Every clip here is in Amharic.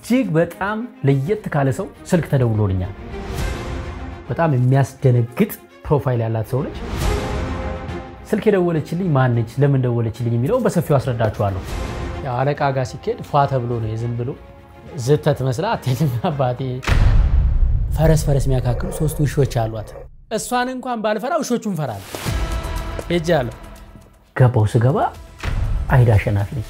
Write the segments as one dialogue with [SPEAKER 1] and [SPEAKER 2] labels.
[SPEAKER 1] እጅግ በጣም ለየት ካለ ሰው ስልክ ተደውሎልኛል። በጣም የሚያስደነግጥ ፕሮፋይል ያላት ሰው ነች። ስልክ የደወለችልኝ ማነች፣ ለምን ደወለችልኝ የሚለውን በሰፊው አስረዳችኋለሁ። ያው አለቃ ጋር ሲኬድ ፏ ተብሎ ነው የዝም ብሎ ዝተት መስላ አትሄድም። አባቴ ፈረስ ፈረስ የሚያካክሉ ሶስት ውሾች አሏት። እሷን እንኳን ባልፈራ ውሾቹን ፈራለሁ። ሄጃለሁ። ገባው ስገባ አይዳ አሸናፊ ነች።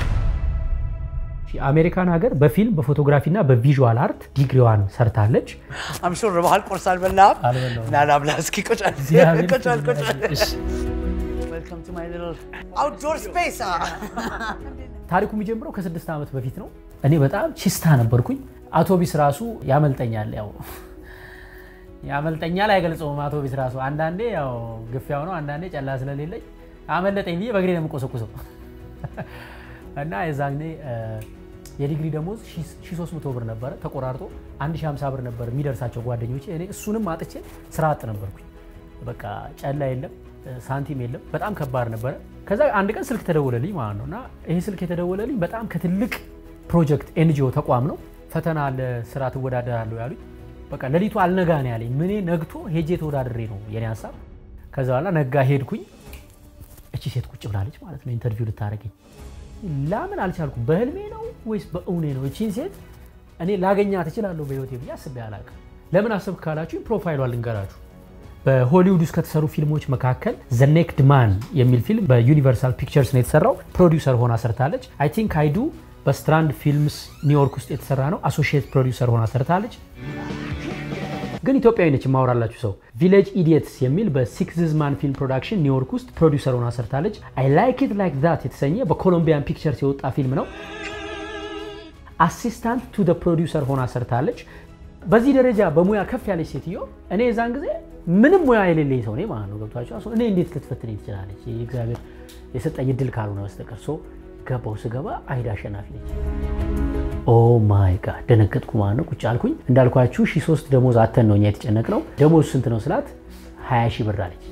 [SPEAKER 1] አሜሪካን ሀገር በፊልም በፎቶግራፊ እና በቪዥዋል አርት ዲግሪዋን ሰርታለች።
[SPEAKER 2] አምሹር በባህል ቁርስ አልበላም
[SPEAKER 1] አልበላሁም።
[SPEAKER 2] ና ላብላ እስኪ ቁጫል
[SPEAKER 1] እግዚአብሔር
[SPEAKER 2] ቁጫል ቁጫል
[SPEAKER 1] እሺ።
[SPEAKER 2] ዌልካም ቱ ማይ ሊትል አውትዶር ስፔስ
[SPEAKER 1] ታሪኩ የሚጀምረው ከስድስት ዓመት በፊት ነው። እኔ በጣም ቺስታ ነበርኩኝ። አውቶቢስ ራሱ ያመልጠኛል። ያው ያመልጠኛል አይገልጸውም። አውቶቢስ ራሱ አንዳንዴ ያው ግፊያው ነው፣ አንዳንዴ ጨላ ስለሌለኝ አመለጠኝ ብዬ በእግሬ ነው የምቆሰቁሰው እና የዛኔ የዲግሪ ደሞዝ 1300 ብር ነበረ ተቆራርጦ 1050 ብር ነበር የሚደርሳቸው ጓደኞቼ። እኔ እሱንም አጥቼ ስራ አጥ ነበርኩኝ። በቃ ጨላ የለም ሳንቲም የለም። በጣም ከባድ ነበረ። ከዛ አንድ ቀን ስልክ ተደወለልኝ ማለት ነው እና ይሄ ስልክ የተደወለልኝ በጣም ከትልቅ ፕሮጀክት ኤንጂኦ ተቋም ነው። ፈተና አለ፣ ስራ ትወዳደራለሁ ያሉኝ። በቃ ሌሊቱ አልነጋ ነው ያለኝ። ምኔ ነግቶ ሄጄ ተወዳድሬ ነው የኔ ሀሳብ። ከዛ በኋላ ነጋ ሄድኩኝ። እቺ ሴት ቁጭ ብላለች ማለት ነው ኢንተርቪው ልታደርገኝ። ላምን አልቻልኩም። በህልሜ ነው ወይስ በእውኔ ነው? እቺን ሴት እኔ ላገኛት እችላለሁ በህይወቴ ብዬ አስቤ አላውቅም። ለምን አሰብክ ካላችሁ ፕሮፋይሏን ልንገራችሁ። በሆሊውድ ውስጥ ከተሰሩ ፊልሞች መካከል ዘ ኔክድ ማን የሚል ፊልም በዩኒቨርሳል ፒክቸርስ ነው የተሰራው። ፕሮዲውሰር ሆና ሰርታለች። አይ ቲንክ አይዱ በስትራንድ ፊልምስ ኒውዮርክ ውስጥ የተሰራ ነው። አሶሺየት ፕሮዲውሰር ሆና ሰርታለች። ግን ኢትዮጵያዊ ነች የማወራላችሁ ሰው። ቪሌጅ ኢዲየትስ የሚል በሲክስዝ ማን ፊልም ፕሮዳክሽን ኒውዮርክ ውስጥ ፕሮዲውሰር ሆና ሰርታለች። አይ ላይክ ኢት ላይክ ዛት የተሰኘ በኮሎምቢያን ፒክቸርስ የወጣ ፊልም ነው። አሲስታንት ቱ ደ ፕሮዲውሰር ሆና ሰርታለች። በዚህ ደረጃ በሙያ ከፍ ያለች ሴትዮ እኔ የዛን ጊዜ ምንም ሙያ የሌለኝ ሰው ነኝ ማለት ነው። ገብቷቸው እኔ እንዴት ልትፈትነኝ ትችላለች? እግዚአብሔር የሰጠኝ እድል ካልሆነ በስተቀር ሶ ገባው ስገባ አይዳ አሸናፊ ነች። ኦ ማይ ጋድ ደነገጥኩ ማለት ነው። ቁጭ አልኩኝ። እንዳልኳችሁ ሺ ሶስት ደሞዝ አተን ነው እኛ የተጨነቅነው። ደሞዝ ስንት ነው ስላት 20 ሺህ ብር አለች።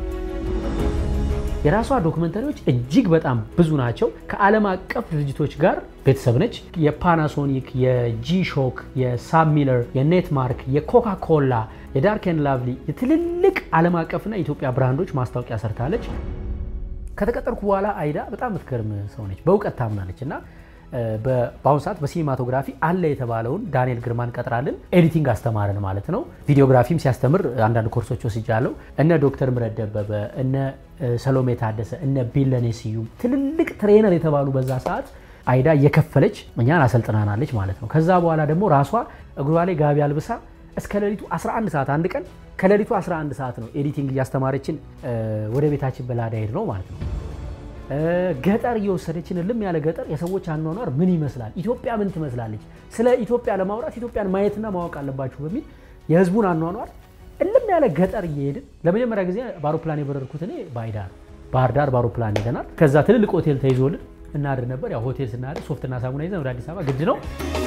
[SPEAKER 1] የራሷ ዶክመንተሪዎች እጅግ በጣም ብዙ ናቸው። ከዓለም አቀፍ ድርጅቶች ጋር ቤተሰብ ነች። የፓናሶኒክ፣ የጂ ሾክ፣ የሳብ ሚለር፣ የኔትማርክ፣ የኮካ ኮላ፣ የዳርክ ኤንድ ላቭሊ የትልልቅ ዓለም አቀፍና የኢትዮጵያ ብራንዶች ማስታወቂያ ሰርታለች። ከተቀጠርኩ በኋላ አይዳ በጣም የምትገርም ሰው ነች። በእውቀት ታምናለች እና በአሁኑ ሰዓት በሲኒማቶግራፊ አለ የተባለውን ዳንኤል ግርማን ቀጥራልን ኤዲቲንግ አስተማረን ማለት ነው። ቪዲዮግራፊም ሲያስተምር አንዳንድ ኮርሶች ወስጃለሁ። እነ ዶክተር ምረት ደበበ፣ እነ ሰሎሜ ታደሰ፣ እነ ቢለኔ ስዩም ትልልቅ ትሬነር የተባሉ በዛ ሰዓት አይዳ እየከፈለች እኛን አሰልጥናናለች ማለት ነው። ከዛ በኋላ ደግሞ ራሷ እግሯ ላይ ጋቢ አልብሳ እስከ ሌሊቱ 11 ሰዓት አንድ ቀን ከሌሊቱ 11 ሰዓት ነው ኤዲቲንግ እያስተማረችን ወደ ቤታችን በላዳ ሄድ ነው ማለት ነው። ገጠር እየወሰደችን ልም ያለ ገጠር የሰዎች አኗኗር ምን ይመስላል፣ ኢትዮጵያ ምን ትመስላለች፣ ስለ ኢትዮጵያ ለማውራት ኢትዮጵያን ማየትና ማወቅ አለባችሁ በሚል የህዝቡን አኗኗር እልም ያለ ገጠር እየሄድን ለመጀመሪያ ጊዜ በአውሮፕላን የበረርኩት እኔ ባይዳ ነው። ባህር ዳር በአውሮፕላን ሄደናል። ከዛ ትልልቅ ሆቴል ተይዞልን እናድር ነበር። ያው ሆቴል ስናድር ሶፍትና ሳሙና ይዘን ወደ አዲስ አበባ ግድ ነው።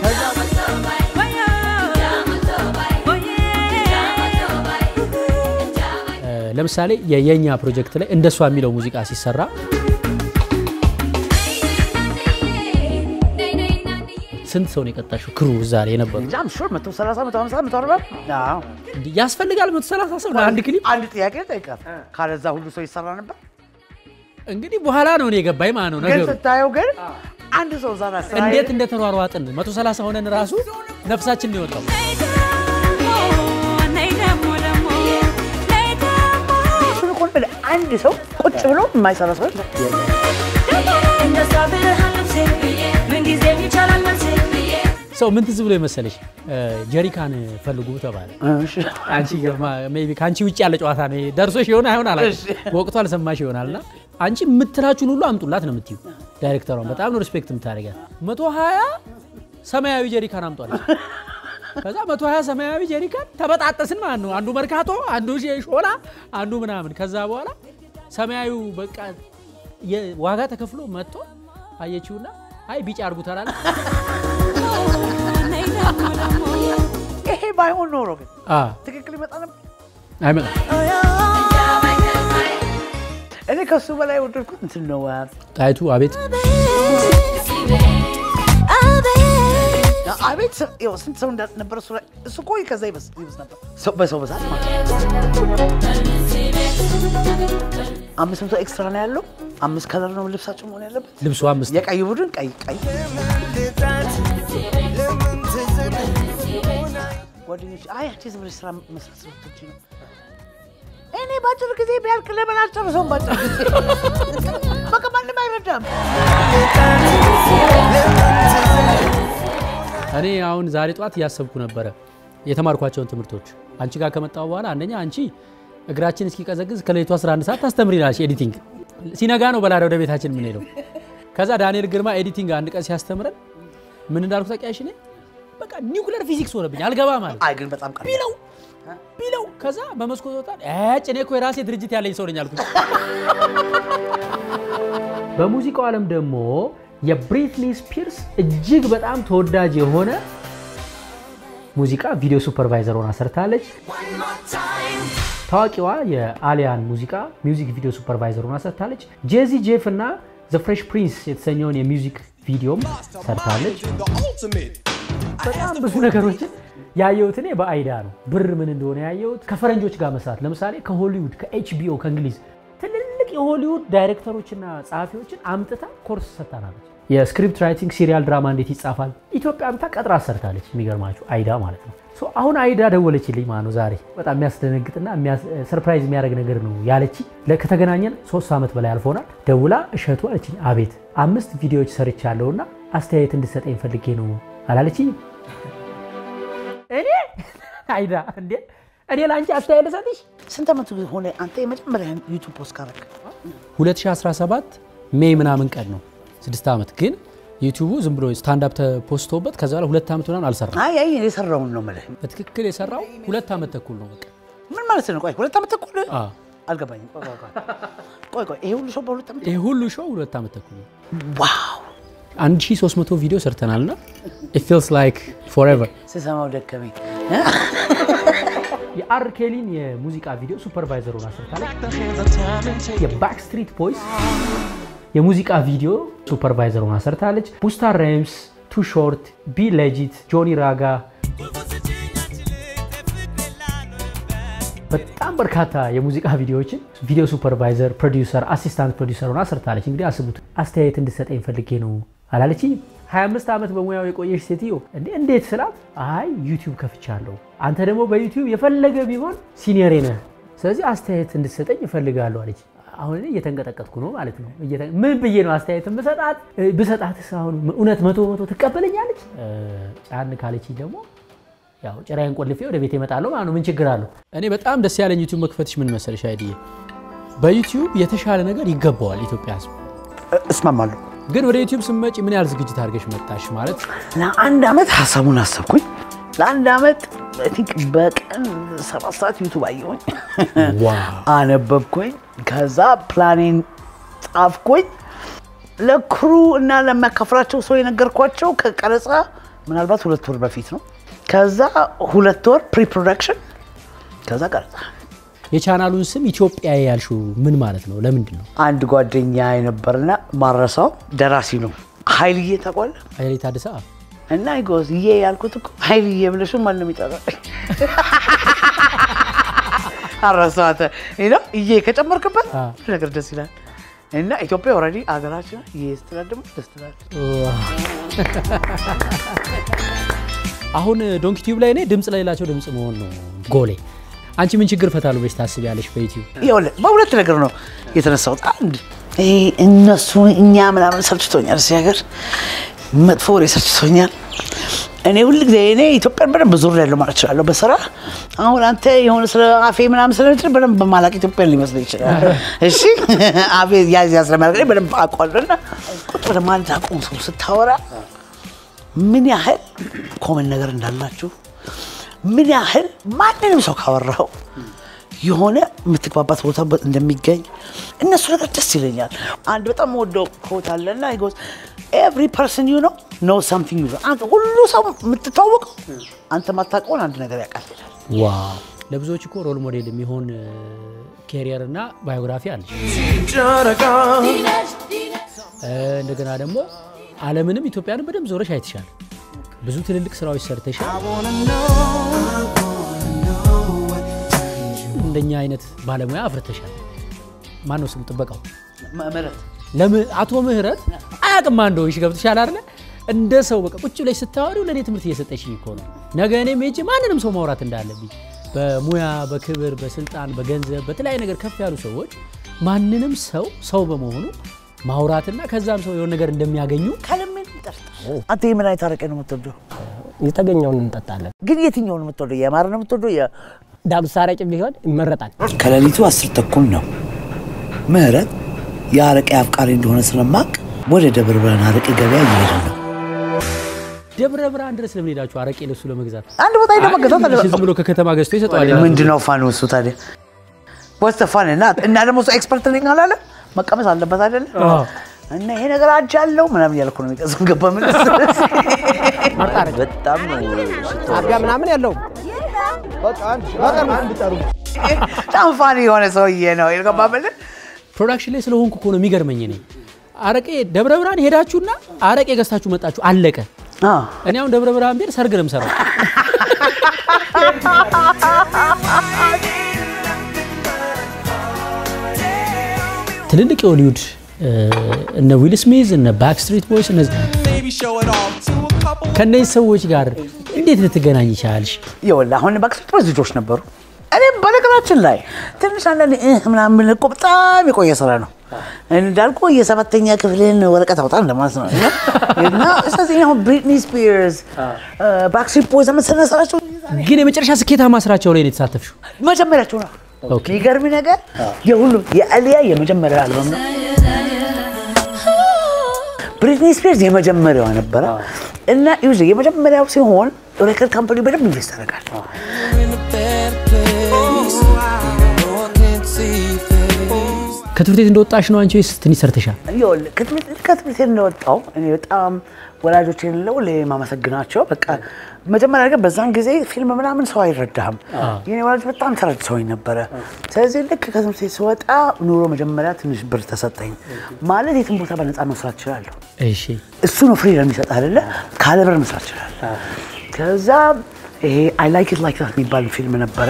[SPEAKER 1] ለምሳሌ የየኛ ፕሮጀክት ላይ እንደሷ የሚለው ሙዚቃ ሲሰራ ስንት ሰው ነው የቀጣሽው? ክሩ እዛ ላይ የነበሩ
[SPEAKER 2] እንጃ አምሹር 130 150 140 አዎ
[SPEAKER 1] እንዲህ ያስፈልጋል? መቶ ሰላሳ ሰው ለአንድ ክሊፕ
[SPEAKER 2] አንድ ጥያቄ ጠይቃት ካለዛ ሁሉ ሰው ይሰራ ነበር
[SPEAKER 1] እንግዲህ በኋላ ነው እኔ የገባኝ ማለት ነው
[SPEAKER 2] ግን
[SPEAKER 1] ነገሩ።
[SPEAKER 2] ስታየው ግን አንድ ሰው ዛና ስራ
[SPEAKER 1] እንዴት እንደተሯሯጥን 130 ሆነን ራሱ ነፍሳችን ነው የወጣው።
[SPEAKER 2] እሱን እኮ ነው የምልህ። አንድ ሰው ቁጭ ብሎ የማይሰራ ሰው የለም።
[SPEAKER 1] ሰው ምን ትዝ ብሎ የመሰለሽ ጀሪካን ፈልጉ ተባለ። አንቺ ሜይ ቢ ከአንቺ ውጭ ያለ ጨዋታ ነው ደርሶሽ ይሆን አይሆን አላውቅም። ወቅቱ አልሰማሽ ይሆናል እና አንቺ የምትላችሁን ሁሉ አምጡላት ነው የምትዩ። ዳይሬክተሯን በጣም ነው ሪስፔክት የምታደርጋት። መቶ ሀያ ሰማያዊ ጀሪካን አምጧለች። ከዛ መቶ ሀያ ሰማያዊ ጀሪካን ተበጣጠስን ማለት ነው። አንዱ መርካቶ፣ አንዱ ሾላ፣ አንዱ ምናምን። ከዛ በኋላ ሰማያዊው በቃ ዋጋ ተከፍሎ መጥቶ አየችውና አይ ቢጫ አድርጉት አላለ።
[SPEAKER 2] ይሄ ባይሆን ኖሮ ግን
[SPEAKER 1] አ
[SPEAKER 2] ትክክል ይመጣ ነበር።
[SPEAKER 1] አይመጣም።
[SPEAKER 2] እኔ ከሱ በላይ ወደድኩት እንትን ነው
[SPEAKER 1] ጣይቱ አቤት
[SPEAKER 2] አቤት ስ- ይኸው ስንት ሰው እንዳልነበረ እሱ ላይ እሱ እኮ ከዛ ይበስ ይበስ ነበር ሰው በሰው ብዛት ማለት ነው። አምስት መቶ ኤክስትራ ነው ያለው። አምስት ከለር ነው ልብሳቸው መሆን ያለበት።
[SPEAKER 1] ልብሱ አምስት
[SPEAKER 2] የቀይ ቡድን ቀይ ቀይ ጓደኞች አይ አንቺ ዝም ብለሽ ስራ መስራት ስለምትወጂ ነው። እኔ በአጭር ጊዜ ቢያልቅ ለምን አልጨርሰውም? በአጭር ጊዜ በቃ ማንም አይረዳም።
[SPEAKER 1] እኔ አሁን ዛሬ ጠዋት እያሰብኩ ነበረ የተማርኳቸውን ትምህርቶች አንቺ ጋር ከመጣሁ በኋላ አንደኛ አንቺ እግራችን እስኪቀዘቅዝ ከሌሊቱ 11 ሰዓት ታስተምሪናለሽ ኤዲቲንግ ሲነጋ ነው በላዳ ወደ ቤታችን የምንሄደው ከዛ ዳንኤል ግርማ ኤዲቲንግ አንድ ቀን ሲያስተምረን ምን እንዳልኩ ታውቂያለሽ እኔ በቃ ኒውክለር ፊዚክስ ሆነብኝ አልገባ ማለት
[SPEAKER 2] አይ ግን በጣም ቀላል
[SPEAKER 1] ቢለው ቢለው ከዛ በመስኮት ወጣ ጭ እኔ እኮ የራሴ ድርጅት ያለኝ ሰው ነኝ አልኩኝ። በሙዚቃው ዓለም ደግሞ የብሪትኒ ስፒርስ እጅግ በጣም ተወዳጅ የሆነ ሙዚቃ ቪዲዮ ሱፐርቫይዘር ሆና ሰርታለች። ታዋቂዋ የአሊያን ሙዚቃ ሚውዚክ ቪዲዮ ሱፐርቫይዘር ሆና ሰርታለች። ጄዚ ጄፍ እና ዘ ፍሬሽ ፕሪንስ የተሰኘውን የሚውዚክ ቪዲዮም ሰርታለች። በጣም ብዙ ነገሮችን ያየሁት እኔ በአይዳ ነው። ብር ምን እንደሆነ ያየሁት ከፈረንጆች ጋር መስራት፣ ለምሳሌ ከሆሊውድ ከኤችቢኦ ከእንግሊዝ ትልልቅ የሆሊውድ ዳይሬክተሮችና ጸሐፊዎችን አምጥታ ኮርስ ሰጥታናለች። የስክሪፕት ራይቲንግ ሲሪያል ድራማ እንዴት ይጻፋል ኢትዮጵያ አምጥታ ቀጥራ ሰርታለች። የሚገርማችሁ አይዳ ማለት ነው። ሶ አሁን አይዳ ደወለችልኝ ማለት ነው ዛሬ። በጣም የሚያስደነግጥና ሰርፕራይዝ የሚያደርግ ነገር ነው ያለች። ከተገናኘን ሶስት ዓመት በላይ አልፎናል። ደውላ እሸቱ አለችኝ። አቤት አምስት ቪዲዮዎች ሰርቻለሁና አስተያየት እንድሰጠኝ ፈልጌ ነው አላለችኝ። እኔ አይዳ እንዴ እኔ ለአንቺ አስተያየት ልሰጥሽ
[SPEAKER 2] ስንት ዓመቱ ሆነ አንተ የመጀመሪያ ዩቱብ ፖስት ካረግ?
[SPEAKER 1] 2017 ሜይ ምናምን ቀን ነው። ስድስት ዓመት ግን ዩቲዩቡ ዝም ብሎ ስታንዳፕ ተፖስቶበት ከዛ በኋላ ሁለት ዓመት ምናምን አልሰራም።
[SPEAKER 2] አይ አይ የሰራውን ነው የምልህ።
[SPEAKER 1] በትክክል የሰራው ሁለት ዓመት ተኩል ነው በቃ።
[SPEAKER 2] ምን ማለት ነው? ቆይ ሁለት ዓመት ተኩል
[SPEAKER 1] አዎ።
[SPEAKER 2] አልገባኝም። ቆይ ቆይ ቆይ ቆይ ቆይ ይሄ ሁሉ ሰው በሁለት ዓመት
[SPEAKER 1] ይሄ ሁሉ ሾው ሁለት ዓመት ተኩል ነው።
[SPEAKER 2] ዋው
[SPEAKER 1] 1300 ቪዲዮ ሰርተናል እና it feels like forever
[SPEAKER 2] ስሰማው ደከመኝ።
[SPEAKER 1] የአር ኬሊን የሙዚቃ ቪዲዮ ሱፐርቫይዘር ሆና ሰርታለች። የባክስትሪት ቦይስ የሙዚቃ ቪዲዮ ሱፐርቫይዘር ሆና ሰርታለች። ቡስታ ሬምስ፣ ቱ ሾርት፣ ቢ ሌጂት፣ ጆኒ ራጋ በጣም በርካታ የሙዚቃ ቪዲዮዎችን ቪዲዮ ሱፐርቫይዘር፣ ፕሮዲውሰር፣ አሲስታንት ፕሮዲውሰር ሆና ሰርታለች። እንግዲህ አስቡት። አስተያየት እንድሰጠኝ ፈልጌ ነው አላለችኝ። 25 ዓመት በሙያው የቆየሽ ሴትዮ እንዴ እንዴት ስላት፣ አይ ዩቲዩብ ከፍቻለሁ፣ አንተ ደግሞ በዩቲዩብ የፈለገ ቢሆን ሲኒየሬ ነህ፣ ስለዚህ አስተያየት እንድሰጠኝ እፈልጋለሁ አለች። አሁን እኔ እየተንቀጠቀጥኩ ነው ማለት ነው። እየተ- ምን ብዬ ነው አስተያየት ብሰጣት ብሰጣትስ አሁን እውነት መቶ መቶ ትቀበለኛለች? ጫን ካለችኝ ደግሞ ያው ጭራዬን ቆልፌ ወደ ቤት እመጣለሁ ማለት ነው። ምን ችግር አለው? እኔ በጣም ደስ ያለኝ ዩቲዩብ መክፈትሽ ምን መሰለሽ አይድዬ፣ በዩቲዩብ የተሻለ ነገር ይገባዋል ኢትዮጵያ ሕዝብ።
[SPEAKER 2] እስማማለሁ።
[SPEAKER 1] ግን ወደ ዩቲዩብ ስመጪ ምን ያህል ዝግጅት አድርገሽ መጣሽ? ማለት
[SPEAKER 2] ለአንድ ዓመት ሀሳቡን አሰብኩኝ። ለአንድ ዓመት አይ ቲንክ በቀን ሰባት ሰዓት ዩቱብ አየሁኝ፣ አነበብኩኝ። ከዛ ፕላኔን ጻፍኩኝ። ለክሩ እና ለሚያካፍላቸው ሰው የነገርኳቸው ከቀረጻ ምናልባት ሁለት ወር በፊት ነው። ከዛ ሁለት ወር ፕሪ ፕሮዳክሽን፣ ከዛ ቀረጻ።
[SPEAKER 1] የቻናሉን ስም ኢትዮጵያ ያልሽው ምን ማለት ነው? ለምንድን ነው?
[SPEAKER 2] አንድ ጓደኛ የነበርና ማረሳው ደራሲ ነው ኃይልዬ ታውቀዋለህ?
[SPEAKER 1] ኃይሌ ታደሰ
[SPEAKER 2] እና ይጎዝ ይሄ ያልኩት እኮ ኃይልዬ ብለሽ ማንም ይጠራል። አረሳተ ነው እዬ ከጨመርክበት
[SPEAKER 1] አ።
[SPEAKER 2] ሁሉ ነገር ደስ ይላል። እና ኢትዮጵያ ኦልሬዲ አገራችን ይሄ ስትላል ደግሞ ደስ ትላል።
[SPEAKER 1] አሁን ዶንኪ ቲዩብ ላይ እኔ ድምፅ ለሌላቸው ድምፅ መሆን ነው ጎሌ። አንቺ ምን ችግር ፈታሉ ብለሽ ታስቢያለሽ በዩቲዩብ?
[SPEAKER 2] ይኸውልህ በሁለት ነገር ነው የተነሳሁት። አንድ ይሄ እነሱ እኛ ምናምን ሰልችቶኛል፣ እዚህ ሀገር መጥፎ ወሬ ሰልችቶኛል። እኔ ሁል ጊዜ እኔ ኢትዮጵያን በደንብ ዞር ያለው ማለት እችላለሁ በስራ አሁን አንተ የሆነ ስለ አፌ ምናምን ስለምችል በደንብ በማላቅ ኢትዮጵያን ሊመስል ይችላል። እሺ አፌ ያዝ ያዝ ስለሚያደርገኝ በደንብ አውቀዋለሁ። እና ቁጭ ብለህ ማን ታውቀው ሰው ስታወራ ምን ያህል ኮመን ነገር እንዳላችሁ ምን ያህል ማንንም ሰው ካወራው የሆነ የምትግባባት ቦታ እንደሚገኝ እነሱ ነገር ደስ ይለኛል። አንድ በጣም ወደው ኮት አለና ይጎዝ ኤቭሪ ፐርሰን ዩ ነው ኖ ሳምቲንግ ዩ አንተ ሁሉ ሰው የምትታወቀው አንተ ማታውቀውን አንድ ነገር ያውቃል ይላል።
[SPEAKER 1] ዋው! ለብዙዎች እኮ ሮል ሞዴል የሚሆን ኬሪየር እና ባዮግራፊ አለ። እንደገና ደግሞ ዓለምንም ኢትዮጵያንም በደንብ ዞረሽ አይተሻል። ብዙ ትልልቅ ስራዎች ሰርተሻል። እንደኛ አይነት ባለሙያ አፍርተሻል። ማን ነው ስሙ ጥበቃው?
[SPEAKER 2] ምህረት
[SPEAKER 1] ለም- አቶ ምህረት አያውቅም አንዶ ይሽ ገብትሻል አይደለ? እንደ ሰው በቃ ቁጭ ብለሽ ስታወሪው ለእኔ ትምህርት እየሰጠሽኝ እኮ ነው። ነገ እኔም ሄጄ ማንንም ሰው ማውራት እንዳለብኝ በሙያ በክብር በስልጣን በገንዘብ በተለያየ ነገር ከፍ ያሉ ሰዎች ማንንም ሰው ሰው በመሆኑ ማውራትና ከዛም ሰው የሆነ ነገር እንደሚያገኙ
[SPEAKER 2] ካለምን ጠርጥር አንተ የምን አይነት አረቄ ነው የምትወደው?
[SPEAKER 3] የተገኘውን እንጠጣለን።
[SPEAKER 2] ግን የትኛው ነው የምትወደው? የማር ነው የምትወደው? የ-
[SPEAKER 3] ዳጉሳ አረቄ ቢሆን ይመረጣል።
[SPEAKER 2] ከሌሊቱ አስር ተኩል ነው። ምህረት የአረቄ አፍቃሪ እንደሆነ ስለማቅ ወደ ደብረ ብርሃን አረቄ ገበያ እየሄደ ነው።
[SPEAKER 1] ደብረ ብርሃን ድረስ ለምን ሄዳችሁ አረቄ ለሱ ለመግዛት?
[SPEAKER 2] አንድ ቦታ ሄደ መገዛት አለ።
[SPEAKER 1] ዝም ብሎ ከከተማ ገዝቶ ይሰጠዋል።
[SPEAKER 2] ምንድን ነው ፋን እሱ ታዲያ? ወስተ ፋን እና እና ደግሞ እሱ ኤክስፐርት ነኝ አላለ መቀመስ አለበት አይደለ?
[SPEAKER 1] አዎ።
[SPEAKER 2] እና ይሄ ነገር አጅ አለው ምናምን እያልኩ ነው የሚቀዝም ገባ ምን በጣም ነው
[SPEAKER 3] አቢያ ምናምን ያለው
[SPEAKER 2] በጣም ፋን የሆነ ሰውዬ ነው የገባ ምን
[SPEAKER 1] ፕሮዳክሽን ላይ ስለሆንኩ እኮ ነው የሚገርመኝ። እኔ አረቄ ደብረ ብርሃን ሄዳችሁና አረቄ ገዝታችሁ መጣችሁ፣ አለቀ። እኔ አሁን ደብረ ብርሃን ብሄድ ሰርግ ነው የምሰራው። ትልልቅ የሆሊውድ እነ ዊል ስሚዝ እነ ባክስትሪት ቦይስ እነዚህ ከእነዚህ ሰዎች ጋር እንዴት ልትገናኝ ይቻልሽ?
[SPEAKER 2] ይኸውልህ አሁን ባክስትሪት ቦይዝ ልጆች ነበሩ። እኔም በነገራችን ላይ ትንሽ አንዳንድ እህ ምናምን እኮ በጣም የቆየ ስራ ነው። እንዳልኩ የሰባተኛ ክፍልን ወረቀት አውጣ እንደማለት ነው። እና ስለዚህ አሁን ብሪትኒ ስፒርስ፣ ባክስትሪት ቦይዝ መሰለ ስራቸው
[SPEAKER 1] ግን የመጨረሻ ስኬታማ ስራቸው ላይ ነው የተሳተፍሽው።
[SPEAKER 2] መጀመሪያቸው ነው።
[SPEAKER 1] ኦኬ።
[SPEAKER 2] የሚገርም ነገር የሁሉም የአሊያ የመጀመሪያ አልበም ነው። ብሪትኒ ስፒርስ የመጀመሪያዋ ነበረ እና ዩዥ የመጀመሪያው ሲሆን ሬከርድ ካምፓኒ በደንብ ኢንቨስት ያደርጋል።
[SPEAKER 1] ከትምህርት ቤት እንደወጣሽ ነው አንቺ ወይስ ትንሽ ሰርተሻል?
[SPEAKER 2] ይኸውልህ ከትምህርት ከትምህርት ቤት እንደወጣው እኔ በጣም ወላጆች የሌለው ማመሰግናቸው በቃ መጀመሪያ ነገር በዛን ጊዜ ፊልም ምናምን ሰው አይረዳህም። የኔ ወላጆች በጣም ተረድተውኝ ነበረ። ስለዚህ ልክ ከትምህርት ቤት ስወጣ ኑሮ መጀመሪያ ትንሽ ብር ተሰጠኝ። ማለት የትም ቦታ በነፃ መስራት እችላለሁ።
[SPEAKER 1] እሺ
[SPEAKER 2] እሱ ነው ፍሪደም የሚሰጥ አይደለ? ካለ ብር መስራት እችላለሁ። ከዛ ይሄ አይ ላይክ ኢት ላይክ ዛት የሚባል ፊልም ነበረ።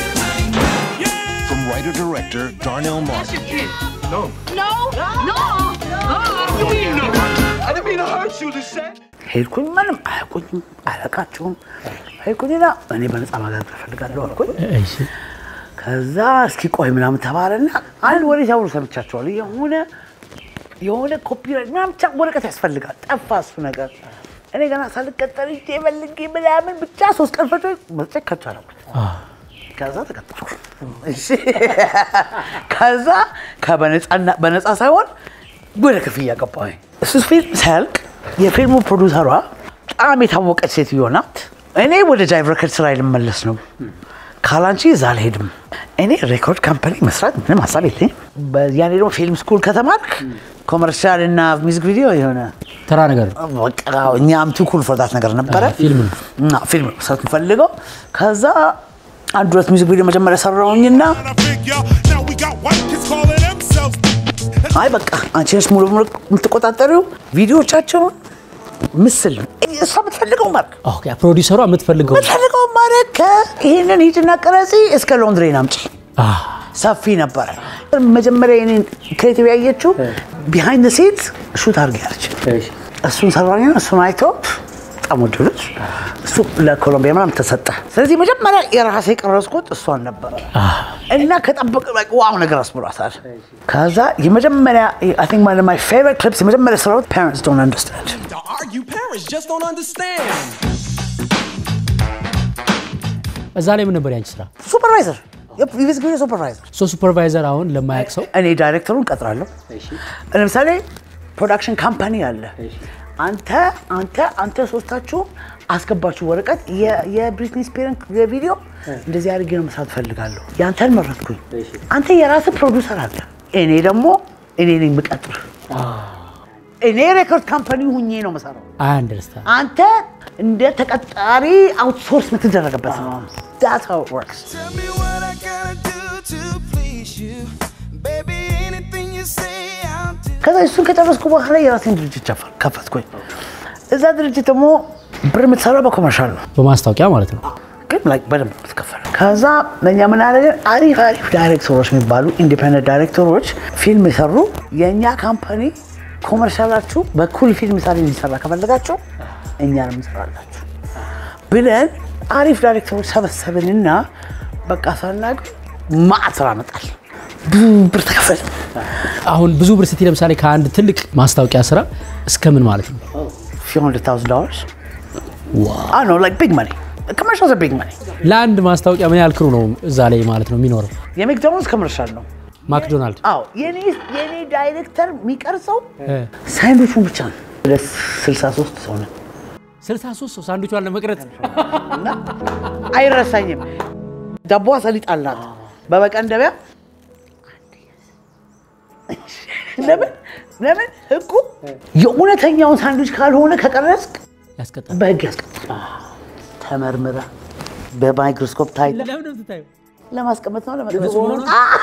[SPEAKER 4] From writer director Darnell Martin.
[SPEAKER 5] No, no, no. You mean no? I didn't mean to hurt you, Lisette.
[SPEAKER 2] ሄድኩኝ። ምንም አያውቁኝም፣ አያውቃቸውም። ሄድኩኝና እኔ በነፃ ማገልገል እፈልጋለሁ አልኩኝ።
[SPEAKER 1] እሺ
[SPEAKER 2] ከዛ እስኪ ቆይ ምናምን ተባለና አንድ ወሬ ሲያወሩ ሰምቻቸዋለሁ። የሆነ የሆነ ኮፒራይት ምናምን ብቻ ወረቀት ያስፈልጋል። ጠፋ እሱ ነገር። እኔ ገና ሳልቀጠር እጄ በልጌ ምናምን ብቻ ሶስት ቀን ፈጆ መጽ ከቻለኩት ከዛ ተቀጠርኩ። እሺ ከዛ ከበነፃና በነፃ ሳይሆን ወደ ክፍያ ገባሁኝ። እሱ ፊልም ሳያልቅ የፊልሙ ፕሮዲውሰሯ በጣም የታወቀች ሴትዮ ናት። እኔ ወደ ጃይቭ ሬከርድ ስራ ልመለስ ነው ካላንቺ እዛ አልሄድም። እኔ ሬኮርድ ካምፓኒ መስራት ምንም ሀሳብ የለኝም። ያኔ ደግሞ ፊልም ስኩል ከተማርክ ኮመርሻል እና ሚውዚክ ቪዲዮ የሆነ
[SPEAKER 1] ተራ ነገር ነው።
[SPEAKER 2] በቃ እኛም ቱ ኩል ፎር ዳት ነገር ነበረ።
[SPEAKER 1] ፊልም ነው።
[SPEAKER 2] እና ፊልም ነው መስራት የምፈልገው። ከዛ አንድ ሁለት ሚውዚክ ቪዲዮ መጀመሪያ ሰራሁኝና
[SPEAKER 4] I figure now we got white kids calling themselves.
[SPEAKER 2] አይ በቃ አንቺ ነሽ ሙሉ በሙሉ የምትቆጣጠሪው ቪዲዮቻቸውን ምስል እሷ የምትፈልገው ማድረግ
[SPEAKER 1] ኦኬ ፕሮዲውሰሯ የምትፈልገው
[SPEAKER 2] የምትፈልገው ማድረግ ከይህንን ሂድና ቅረጺ እስከ ሎንድሬን አምጪ
[SPEAKER 1] አህ፣
[SPEAKER 2] ሰፊ ነበረ። መጀመሪያ የኔን ክሬቲቭ ያየችው ቢሃይንድ ሴት ሹት አድርጊ ያለች እሱን ሰራኛ እሱን አይተው በጣም ወደዱት። እሱ ለኮሎምቢያ ምናምን ተሰጠ። ስለዚህ መጀመሪያ የራሴ የቀረጽኩት እሷን ነበረ እና ከጠበቅ ዋው ነገር አስብሏታል። ከዛ የመጀመሪያ አይ ቲንክ one of my favorite clips የመጀመሪያ ስራዎች parents don't understand
[SPEAKER 5] To argue, parents just don't understand.
[SPEAKER 1] እዛ ላይ ምን ነበር ያንቺ ስራ?
[SPEAKER 2] ሱፐርቫይዘር የቪስ ጊዜ ሱፐርቫይዘር
[SPEAKER 1] ሶ ሱፐርቫይዘር አሁን ለማያውቅ ሰው
[SPEAKER 2] እኔ ዳይሬክተሩን ቀጥራለሁ። ለምሳሌ ፕሮዳክሽን ካምፓኒ አለ። አንተ አንተ አንተ ሶስታችሁ አስገባችሁ ወረቀት የ- የብሪትኒ ስፒርን የቪዲዮ እንደዚህ አድርጌ ነው መስራት ፈልጋለሁ። ያንተን መረጥኩኝ። አንተ የራስህ ፕሮዲውሰር አለ። እኔ ደግሞ እኔ ነኝ የምቀጥር። እኔ ሬኮርድ ካምፓኒ ሁኜ ነው መሰራው።
[SPEAKER 1] አይ አንደርስታንድ
[SPEAKER 2] አንተ እንደ ተቀጣሪ አውትሶርስ የምትደረግበት ነው። That's how it works.
[SPEAKER 6] Tell me what I gotta do to please you. Baby, anything you say, I'll do.
[SPEAKER 2] ከዛ እሱን ከጨረስኩ በኋላ የራሴን ድርጅት ጨፈ- ከፈትኩኝ። እዛ ድርጅት ደግሞ ብር የምትሰራው በኮመርሻል ነው
[SPEAKER 1] በማስታወቂያ ማለት ነው።
[SPEAKER 2] ግን like በደንብ ነው የምትከፈለው። ከዛ ለእኛ ምን አደረገን? አሪፍ አሪፍ ዳይሬክተሮች የሚባሉ ኢንዲፔንደንት ዳይሬክተሮች ፊልም የሰሩ የእኛ ካምፓኒ ኮመርሻላችሁ በኩል ፊልም ሳሪ እንዲሰራ ከፈለጋችሁ እኛ ነው የምንሰራላችሁ ብለን አሪፍ ዳይሬክተሮች ሰበሰብንና በቃ ሳናቅ ማዕት ስራ መጣል ብዙ ብር ተከፈለ።
[SPEAKER 1] አሁን ብዙ ብር ስትይ ለምሳሌ ከአንድ ትልቅ ማስታወቂያ ስራ እስከ ምን ማለት ነው?
[SPEAKER 2] few hundred thousand dollars. I know, like big money. Commercials are big money.
[SPEAKER 1] ለአንድ ማስታወቂያ ምን ያህል ክሩ ነው እዛ ላይ ማለት ነው የሚኖረው?
[SPEAKER 2] የሜክዶናልድስ ኮመርሻል ነው።
[SPEAKER 1] ማክዶናልድ
[SPEAKER 2] አዎ የኔ የኔ ዳይሬክተር የሚቀርጸው ሳንዶቹን ብቻ ነው። ወደ 63 ሰው ነው
[SPEAKER 1] 63 ሰው ሳንዱቿን ለመቅረጽ
[SPEAKER 2] እና አይረሳኝም። ዳቦዋ ሰሊጥ አላት በመቀንደቢያ ለምን ለምን ህጉ የእውነተኛውን ሳንዱች ካልሆነ ከቀረጽክ
[SPEAKER 1] ያስቀጣል።
[SPEAKER 2] በህግ ያስቀጣል። ተመርምራ በማይክሮስኮፕ ታይ
[SPEAKER 1] ለምን ነው የምትታየው?
[SPEAKER 2] ለማስቀመጥ ነው ለመቅረጽ ነው።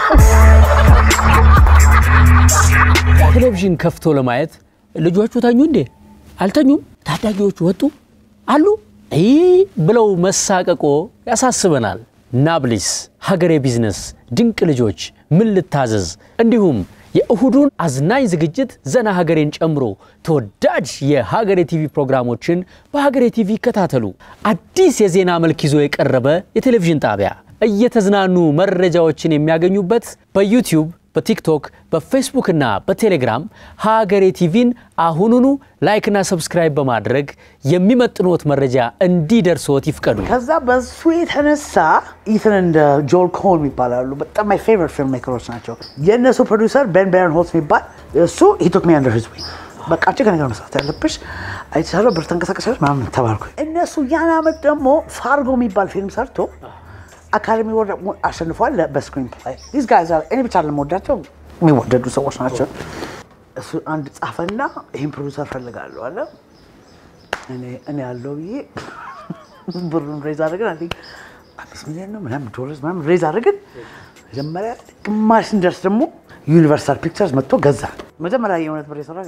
[SPEAKER 1] ቴሌቪዥን ከፍቶ ለማየት ልጆቹ ተኙ እንዴ? አልተኙም። ታዳጊዎቹ ወጡ አሉ ይህ ብለው መሳቀቆ ያሳስበናል። ናብሊስ፣ ሀገሬ ቢዝነስ፣ ድንቅ ልጆች፣ ምን ልታዘዝ እንዲሁም የእሁዱን አዝናኝ ዝግጅት ዘና ሀገሬን ጨምሮ ተወዳጅ የሀገሬ ቲቪ ፕሮግራሞችን በሀገሬ ቲቪ ይከታተሉ። አዲስ የዜና መልክ ይዞ የቀረበ የቴሌቪዥን ጣቢያ እየተዝናኑ መረጃዎችን የሚያገኙበት በዩቲዩብ በቲክቶክ በፌስቡክ እና በቴሌግራም ሀገሬ ቲቪን አሁኑኑ ላይክና ሰብስክራይብ በማድረግ የሚመጥኖት መረጃ እንዲደርስዎት ይፍቀዱ።
[SPEAKER 2] ከዛ በሱ የተነሳ ኢትን እንደ ጆል ኮል ይባላሉ። በጣም ማይ ፌቨሪት ፊልም ሜከሮች ናቸው። የእነሱ ፕሮዲውሰር ቤን ቤረን ሆልት የሚባል እሱ ሂቶክ ሚ አንደር ህዝብ በቃ አንቺ ከነገር መስራት ያለብሽ አይቻለሁ፣ ብር ተንቀሳቀሻለች ምናምን ተባልኩ። እነሱ ያን አመት ደግሞ ፋርጎ የሚባል ፊልም ሰርቶ አካደሚ ወርድ አሸንፏል በስክሪን ፕላይ ዲስ ጋይዝ አር እኔ ብቻ ለመወዳቸው የሚወደዱ ሰዎች ናቸው። እሱ አንድ ጻፈና ይህን ፕሮዲውሰር ፈልጋለሁ አለ። እኔ እኔ ያለው ብዬ ብሩን ሬዝ አድርገን አይ ቲንክ አምስት ሚሊዮን ነው ምናምን ዶላር ምናምን ሬዝ አድርገን መጀመሪያ ግማሽ ስንደርስ ደግሞ ዩኒቨርሳል ፒክቸርስ መጥቶ ገዛ። መጀመሪያ የእውነት ብር የሰራ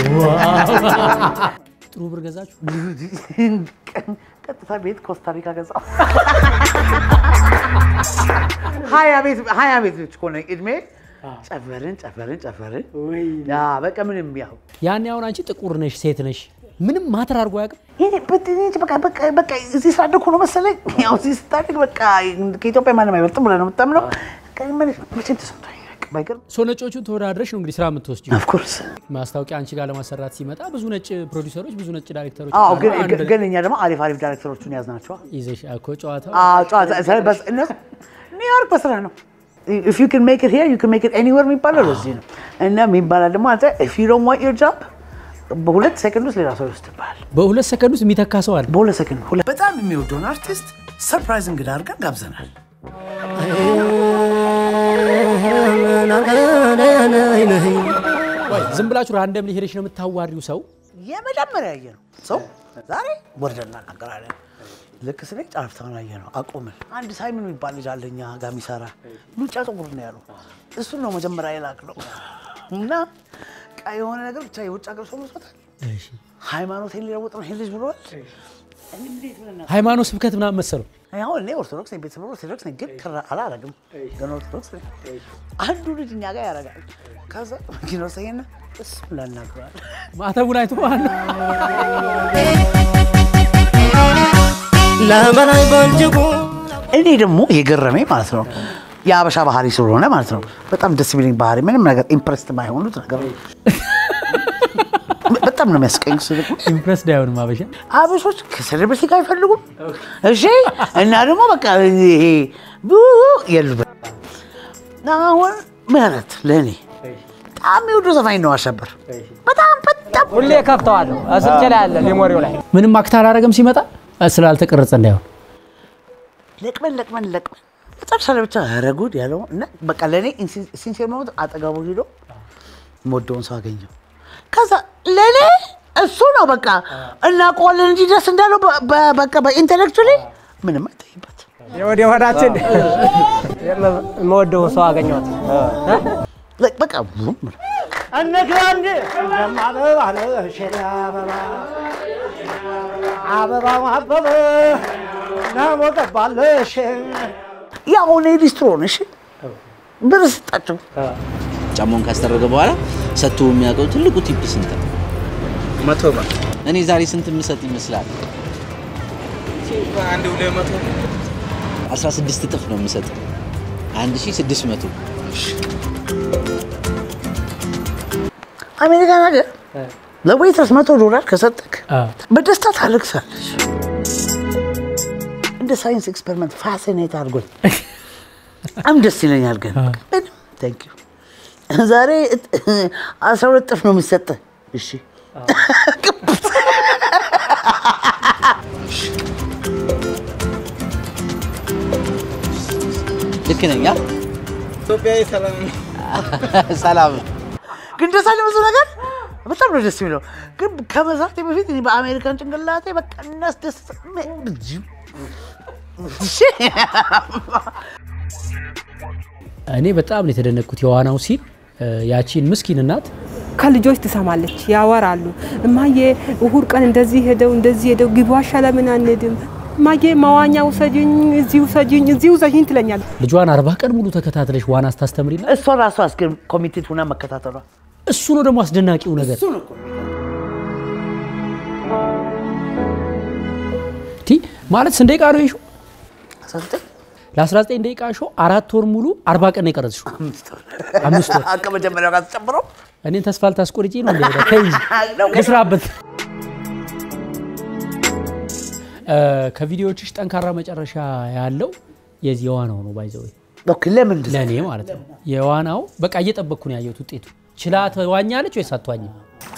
[SPEAKER 1] ጥሩ ብር ገዛችሁ?
[SPEAKER 2] ቀጥታ ቤት ኮስታሪካ ገዛ። ሀያ ቤት ሀያ ቤት ልጅ ከሆነ እድሜ ጨፈርን ጨፈርን ጨፈርን። ያ በቃ ምንም ያው
[SPEAKER 1] ያኔ አሁን አንቺ ጥቁር ነሽ፣ ሴት ነሽ፣ ምንም ማተር አድርጎ አያውቅም።
[SPEAKER 2] ይሄ በትንሽ በቃ በቃ በቃ እዚህ ስላደኩ ነው መሰለኝ። ያው እዚህ ስታደግ በቃ ከኢትዮጵያ ማንም አይበልጥም ብለህ ነው የምታምነው። በቃ መቼም ተሰምቶኝ አያውቅም። ባይገርም
[SPEAKER 1] ሰው ነጮቹን ተወዳድረሽ ነው እንግዲህ ስራ የምትወስጂው።
[SPEAKER 2] ኦፍኮርስ
[SPEAKER 1] ማስታወቂያ አንቺ ጋር ለማሰራት ሲመጣ ብዙ ነጭ ፕሮዲውሰሮች፣ ብዙ ነጭ ዳይሬክተሮች
[SPEAKER 2] አዎ፣
[SPEAKER 1] አሉ።
[SPEAKER 2] ግን
[SPEAKER 1] አንድ
[SPEAKER 2] ግን እኛ ደግሞ አሪፍ አሪፍ ዳይሬክተሮቹን ያዝናቸዋ።
[SPEAKER 1] ይዘሽ እኮ ጨዋታው
[SPEAKER 2] አዎ፣ ጨዋታ በስ- እነሱ ኒውዮርክ በስራ ነው። ኢፍ ዩ ካን ሜክ ኢት ሂር ዩ ካን ሜክ ኢት ኤኒዌር የሚባለው ለዚህ ነው። እና የሚባላል ደግሞ አንተ ኢፍ ዩ ዶንት ዋንት ዮር ጆብ በሁለት ሰከንድ ውስጥ ሌላ ሰው ይወስድብሃል።
[SPEAKER 1] በሁለት ሰከንድ ውስጥ የሚተካ ሰው አለ።
[SPEAKER 2] በሁለት ሰከንድ ሁለት በጣም የሚወደውን አርቲስት ሰርፕራይዝ እንግዳ አድርገን ጋብዘናል።
[SPEAKER 1] ወይ ዝም ብላችሁ ራንደም ሄደሽ ነው የምታዋሪው ሰው
[SPEAKER 2] የመጀመሪያ ያየ ነው ሰው ዛሬ ወርደን እናናገራለን። ልክ ስለ ጫፍታውን አየ ነው አቆምን። አንድ ሳይመን የሚባል ልጅ አለ እኛ ጋር የሚሰራ ሉጫ ጥቁር ነው ያሉ እሱን ነው መጀመሪያ የላክ ነው እና ቃ የሆነ ነገር ብቻ የውጭ ሀገር ሰው መስሎታል። ሃይማኖቴን ሊለውጥ ነው ይሄ ልጅ ብለዋል። እንዴት ብለን
[SPEAKER 1] ሃይማኖት ስብከት ምናምን መሰለው
[SPEAKER 2] አሁን እኔ ኦርቶዶክስ ነኝ፣ ቤተሰብ ኦርቶዶክስ ነኝ፣ ግን ክራ አላረግም። ግን ኦርቶዶክስ ነኝ። አንዱ ልጅ እኛ ጋር ያደርጋል። ከዛ መኪና ወሰኝና እሱም ላናግረዋል
[SPEAKER 1] ማተቡን አይቶ ማለት ነው።
[SPEAKER 7] ለመናይ በእጅጉ
[SPEAKER 2] እኔ ደግሞ የገረመኝ ማለት ነው የአበሻ ባህሪ ስለሆነ ማለት ነው በጣም ደስ የሚለኝ ባህሪ ምንም ነገር ኢምፕረስድ የማይሆኑት ነገር ነው። በጣም ነው የሚያስቀኝ። እሱ ደግሞ
[SPEAKER 1] ኢምፕረስድ አይሆንም አበሻ።
[SPEAKER 2] አበሾች ከሴሌብሪቲ ጋር አይፈልጉም። እሺ እና ደግሞ በቃ ይሄ ቡ የሉበት አሁን ምህረት ለእኔ በጣም የወዱ ዘፋኝ ነው አሸበር በጣም በጣም
[SPEAKER 3] ሁሌ ከፍተዋለሁ ስልኬ ላይ አለ ሜሞሪው ላይ
[SPEAKER 1] ምንም አክት አላረገም ሲመጣ ስላልተቀረጸ እንዳይሆን
[SPEAKER 2] ለቅመን ለቅመን ለቅመን መጨረሻ ላይ ብቻ ኧረ ጉድ ያለው እና በቃ ለእኔ ሲንሴር መሆኑት አጠገቡ ሄዶ የምወደውን ሰው አገኘው። ከዛ ለእኔ እሱ ነው በቃ እናውቀዋለን እንጂ ደስ እንዳለው በ- በ- በቃ በኢንቴሌክቹዋሊ ምንም አይታይበት።
[SPEAKER 3] የወደ ሆዳችን የምወደው ሰው አገኘሁት።
[SPEAKER 2] Like በቃ ቡም ብሎ
[SPEAKER 3] እነግራንድ እንደማበባ ነው ሸላ አበባ አበባው አበበ ናሞ ገባለሽ
[SPEAKER 2] ያው እኔ ሊስትሮ ነሽ ብር ስጣቸው
[SPEAKER 7] ጫማውን ካስደረገ በኋላ ሰጥቶ የሚያውቀው ትልቁ ቲፕ ስንት ነው?
[SPEAKER 3] መቶ ብር
[SPEAKER 7] እኔ ዛሬ ስንት የምሰጥ ይመስላል?
[SPEAKER 3] አንድ ሁለት መቶ
[SPEAKER 7] 16 እጥፍ ነው የምሰጥ። 1600
[SPEAKER 2] አሜሪካን ሀገር ለዌይትረስ መቶ ዶላር ከሰጠክ
[SPEAKER 1] አ፣
[SPEAKER 2] በደስታ ታለቅሳለች። እንደ ሳይንስ ኤክስፐሪመንት ፋሲኔት አድርጎኝ በጣም ደስ ይለኛል። ግን ምንም ታንክ ዩ ዛሬ እጥ- አስራ ሁለት ጥፍ ነው የሚሰጠህ። እሺ
[SPEAKER 7] ልክ ነኝ። አ?
[SPEAKER 3] ኢትዮጵያዊ ሰላም
[SPEAKER 7] ሰላም
[SPEAKER 2] ግን ደስ አለ ብዙ ነገር በጣም ነው ደስ የሚለው። ግን ከመዛቴ በፊት እኔ በአሜሪካን ጭንቅላቴ በቃ እናስደስ
[SPEAKER 1] እኔ በጣም ነው የተደነቅኩት የዋናው ሲል ያቺን ምስኪን እናት
[SPEAKER 8] ከልጆች ትሰማለች፣ ያወራሉ። እማዬ እሁድ ቀን እንደዚህ ሄደው እንደዚህ ሄደው ግቢ ዋሻ ለምን አንሄድም? እማዬ መዋኛ ውሰጅኝ፣ እዚህ ውሰጅኝ፣ እዚህ ውሰጅኝ ትለኛለች።
[SPEAKER 1] ልጇን አርባ ቀን ሙሉ ተከታትለሽ ዋና ስታስተምሪላት
[SPEAKER 2] እሷ ራሷ አስገ ኮሚቴድ ሁና መከታተሏ
[SPEAKER 1] እሱ ነው ደግሞ አስደናቂው ነገር። ቲ ማለት ስንት ደቂቃ ነው የሾው? ለ19 ደቂቃ ሾው አራት ወር ሙሉ አርባ ቀን ነው የቀረጽሽው። አምስት ወር
[SPEAKER 2] ከመጀመሪያው ጋር ተጨምሮ
[SPEAKER 1] እኔን ተስፋ ልታስቆርጪ ነው እንደ ሄደ ተይ ልስራበት። እ፣ ከቪዲዮዎችሽ ጠንካራ መጨረሻ ያለው የዚህ የዋናው ነው ባይዘው
[SPEAKER 2] ኦኬ፣ ለምንድን ነው?
[SPEAKER 1] ለእኔ ማለት ነው። የዋናው በቃ እየጠበቅኩ ነው ያየሁት ውጤቱ። ችላ ተዋኛለች ወይስ አትዋኝም?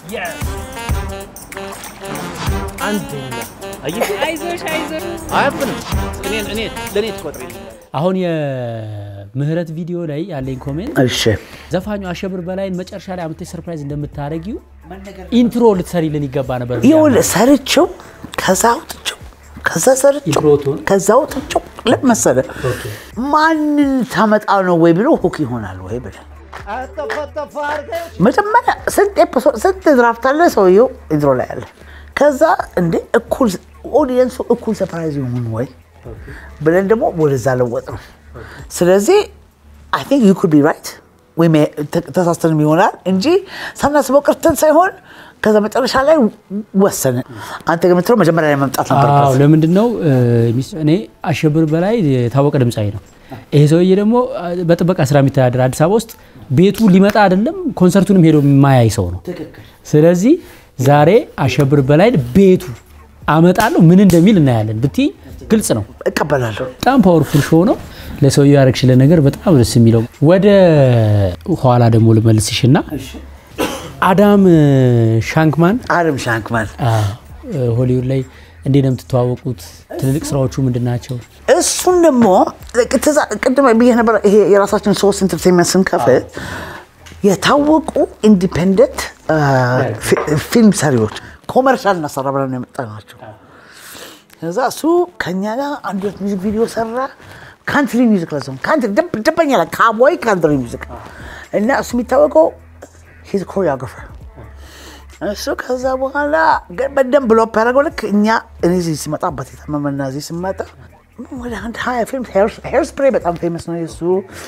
[SPEAKER 1] አሁን የምህረት ቪዲዮ ላይ ያለኝ ኮሜንት
[SPEAKER 2] እሺ
[SPEAKER 1] ዘፋኙ አሸብር በላይን መጨረሻ ላይ አምጥተሽ ሰርፕራይዝ እንደምታደርጊው ኢንትሮ ልትሰሪልን ይገባ ነበር።
[SPEAKER 2] ይኸውልህ ሰርቼው ከዛ አውጥቼው ከዛ ሰርቼው
[SPEAKER 1] ኢንትሮቱን
[SPEAKER 2] ከዛ አውጥቼው ለምን መሰለህ ማንን ታመጣ ነው ወይ ብሎ ሁክ ይሆናል ወይ ብለህ
[SPEAKER 3] አጠፈጠፈ አድርገሽ
[SPEAKER 2] መጀመሪያ ስንት ኤፒሶድ ስንት ድራፍት አለ ሰውየው ኢንትሮ ላይ አለ። ከዛ እንደ እኩል ኦዲየንሱ እኩል ሰርፕራይዝ ይሆን ወይ ብለን ደግሞ ወደዛ ለወጥ ነው። ስለዚህ አይ ቲንክ ዩ ኩድ ቢ ራይት ወይም ተ- ተሳስተንም ይሆናል እንጂ ሳናስበው ቀርተን ሳይሆን ከዛ መጨረሻ ላይ ወሰንን። አንተ ግን የምትለው መጀመሪያ ላይ መምጣት
[SPEAKER 1] አዎ
[SPEAKER 2] ነበር።
[SPEAKER 1] ለምንድን ነው እ፣ ሚስ- እኔ አሸብር በላይ የታወቀ ድምፃዊ ነው። ይሄ ሰውዬ ደግሞ አ፣ በጥበቃ ስራ የሚተዳደር አዲስ አበባ ውስጥ ቤቱ ሊመጣ አይደለም ኮንሰርቱንም ሄዶ የማያይ ሰው ነው። ስለዚህ ዛሬ አሸብር በላይ ቤቱ አመጣለሁ ምን እንደሚል እናያለን ብትይ ግልጽ ነው።
[SPEAKER 2] እቀበላለሁ።
[SPEAKER 1] በጣም ፓወርፉል ሾው ነው። ለሰውየው ያረግሽልን ነገር በጣም ደስ የሚለው። ወደ ኋላ ደግሞ ልመልስሽና አዳም ሻንክማን
[SPEAKER 2] አለም ሻንክማን
[SPEAKER 1] አ፣ ሆሊውድ ላይ እንዴት ነው የምትተዋወቁት? ትልልቅ ስራዎቹ ምንድን ናቸው?
[SPEAKER 2] እሱን ደግሞ ትዛ- ቅድም ብዬ ነበር። ይሄ የራሳችን ሶስት ኢንተርቴንመንት ስንከፍት የታወቁ ኢንዲፔንደንት ፊልም ሰሪዎች ኮመርሻል እናሰራ ብለን የመጣ ናቸው። ከዛ እሱ ከኛ ጋር አንድ ሁለት ሚዚክ ቪዲዮ ሰራ። ካንትሪ ሚዚክ ለሰው ካንትሪ ደብ- ደበኛ ላይ ካቦይ ካንትሪ ሚዚክ እና እሱ የሚታወቀው ሂዝ ኮሪዮግራፈር እሱ ከዛ በኋላ ግን በደንብ ብሎፕ ያደረገው ልክ እኛ እኔ እዚህ ሲመጣበት የታመመና እዚህ ስመጣ ወደ አንድ ሀያ ፊልም ሄር ስፕሬይ በጣም ፌመስ ነው የሱ